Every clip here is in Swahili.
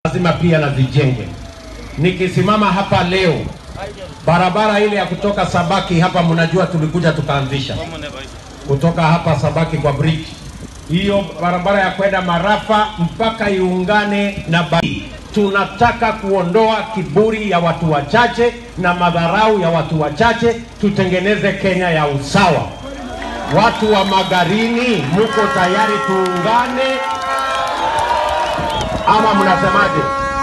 lazima pia na zijenge. Nikisimama hapa leo, barabara ile ya kutoka Sabaki hapa, mnajua tulikuja tukaanzisha kutoka hapa Sabaki kwa bridge, hiyo barabara ya kwenda Marafa mpaka iungane na Bai. Tunataka kuondoa kiburi ya watu wachache na madharau ya watu wachache, tutengeneze Kenya ya usawa. Watu wa Magarini, muko tayari tuungane ama mnasemaje?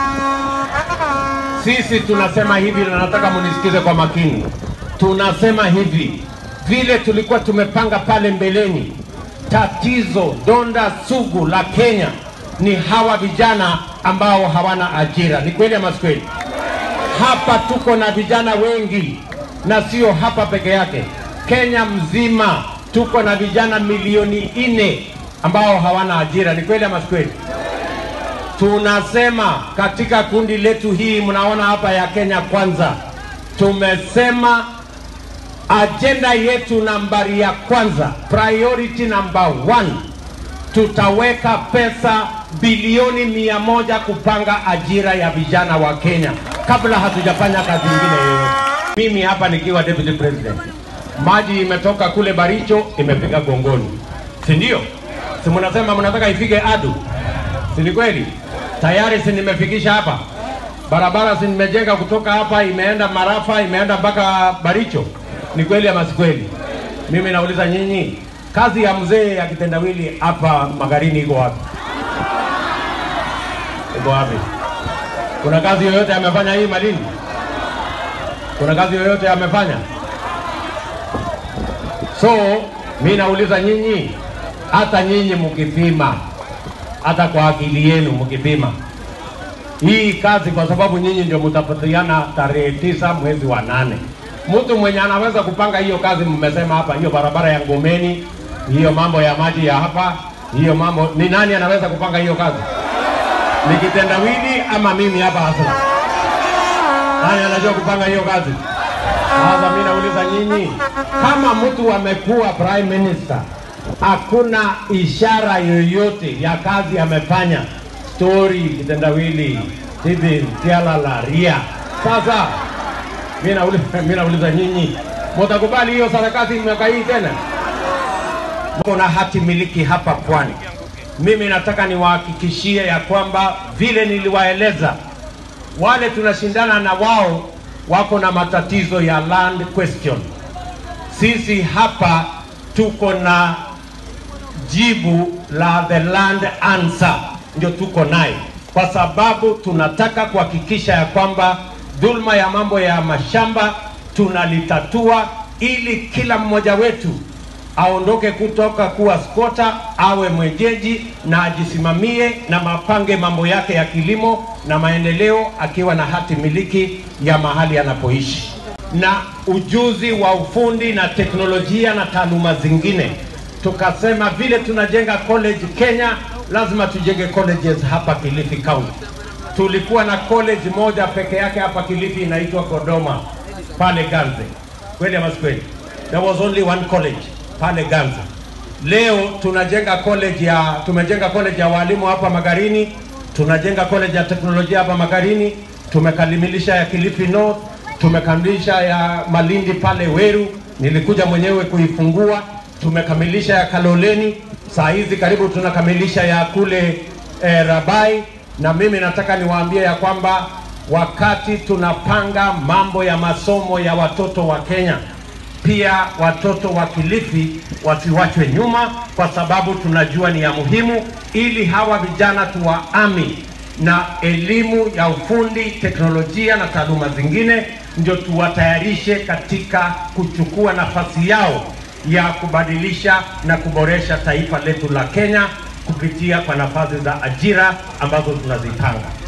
Sisi tunasema hivi, na nataka munisikize kwa makini. Tunasema hivi, vile tulikuwa tumepanga pale mbeleni, tatizo donda sugu la Kenya ni hawa vijana ambao hawana ajira. Ni kweli ama si kweli? Hapa tuko na vijana wengi, na sio hapa peke yake, Kenya mzima tuko na vijana milioni nne ambao hawana ajira. Ni kweli ama si kweli? Tunasema katika kundi letu hii, mnaona hapa ya Kenya Kwanza, tumesema ajenda yetu nambari ya kwanza, priority number one, tutaweka pesa bilioni mia moja kupanga ajira ya vijana wa Kenya kabla hatujafanya kazi nyingine yoyote. Mimi hapa nikiwa deputy president, maji imetoka kule Baricho imefika Gongoni, si ndio? Si mnasema mnataka ifike Adu, si ni kweli? Tayari si nimefikisha hapa barabara, si nimejenga kutoka hapa imeenda Marafa, imeenda mpaka Baricho. Ni kweli ama si kweli? Mimi nauliza nyinyi, kazi ya mzee ya kitendawili hapa Magarini iko wapi? Iko wapi? Kuna kazi yoyote amefanya hii Malindi? Kuna kazi yoyote amefanya? So mi nauliza nyinyi, hata nyinyi mkipima, hata kwa akili yenu mkipima hii kazi, kwa sababu nyinyi ndio mtapatiana tarehe tisa mwezi wa nane. Mtu mwenye anaweza kupanga hiyo kazi, mmesema hapa, hiyo barabara ya Ngomeni, hiyo mambo ya maji ya hapa, hiyo mambo, ni nani anaweza kupanga hiyo kazi? Ni kitendawili ama mimi hapa hasa? Nani anajua kupanga hiyo kazi? Sasa mimi nauliza nyinyi, kama mtu amekuwa prime minister, hakuna ishara yoyote ya kazi amefanya, story kitendawili hivi tialala ria. Sasa mimi nauliza, mimi nauliza nyinyi, mtakubali hiyo sarakasi miaka hii tena? Kuna hati miliki hapa pwani. Mimi nataka niwahakikishie ya kwamba vile niliwaeleza, wale tunashindana na wao wako na matatizo ya land question. Sisi hapa tuko na jibu la the land answer, ndio tuko naye, kwa sababu tunataka kuhakikisha ya kwamba dhulma ya mambo ya mashamba tunalitatua, ili kila mmoja wetu aondoke kutoka kuwa skota, awe mwenyeji na ajisimamie na mapange mambo yake ya kilimo na maendeleo, akiwa na hati miliki ya mahali anapoishi na ujuzi wa ufundi na teknolojia na taaluma zingine. Tukasema vile tunajenga college Kenya, lazima tujenge colleges hapa Kilifi County. Tulikuwa na college moja peke yake hapa Kilifi inaitwa Godoma pale Ganze, kweli ama si kweli? There was only one college pale Ganze. Leo tunajenga college ya tumejenga college ya walimu hapa Magarini, tunajenga college ya teknolojia hapa Magarini, tumekamilisha ya Kilifi North, tumekamilisha ya Malindi pale Weru, nilikuja mwenyewe kuifungua, tumekamilisha ya Kaloleni, saa hizi karibu tunakamilisha ya kule eh, Rabai, na mimi nataka niwaambie ya kwamba wakati tunapanga mambo ya masomo ya watoto wa Kenya pia watoto wa Kilifi wasiwachwe nyuma, kwa sababu tunajua ni ya muhimu, ili hawa vijana tuwaami na elimu ya ufundi, teknolojia na taaluma zingine, ndio tuwatayarishe katika kuchukua nafasi yao ya kubadilisha na kuboresha taifa letu la Kenya kupitia kwa nafasi za ajira ambazo tunazipanga.